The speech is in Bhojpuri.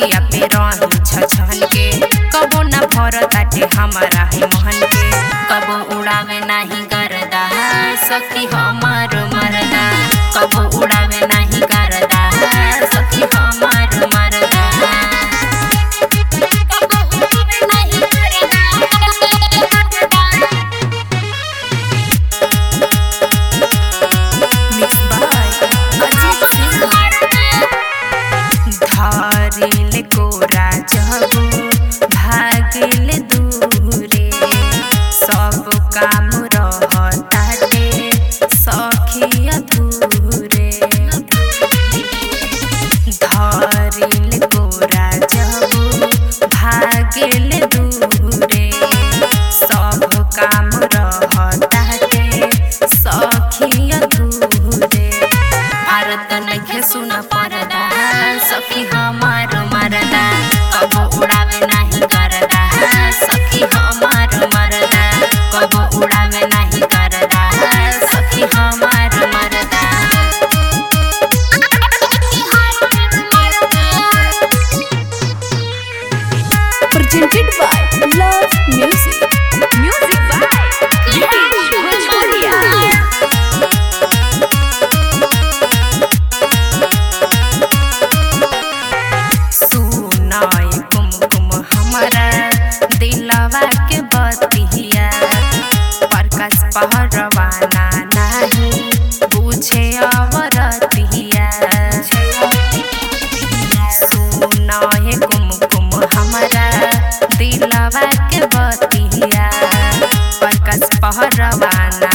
सजिया पे रही छछन के कबो न भर ताटे हमारा है मोहन के कबो उड़ावे नाही करदा सखी हमार मरदा कबो उड़ावे नाही करदा सखी हमार मरदा कबो उड़ावे नाही करदा Mixed by Ajit Singh. धारिल कोरा जबो भागिल दूरे सब काम रहताटे सखी अधूरे धारिल कोरा जबो भागिल दूरे सब काम रहताटे सखी अधूरे भारत नइखे सुन परदा सखी हमार मरदा कबो उड़ावे नाही करदा सखी हमार मरदा कबो उड़ावे नाही करदा सखी हमार मरदा presented by Love Music. Music by Vikesh Bhojpuria. सुनाय कुमकुम हमारा दिलवा के बतिया प्रकाश पहरवाना नहीं बुझे अवरतिया सुनाय कुमकुम हमारा दिलवा के बतिया प्रकाश पहरवाना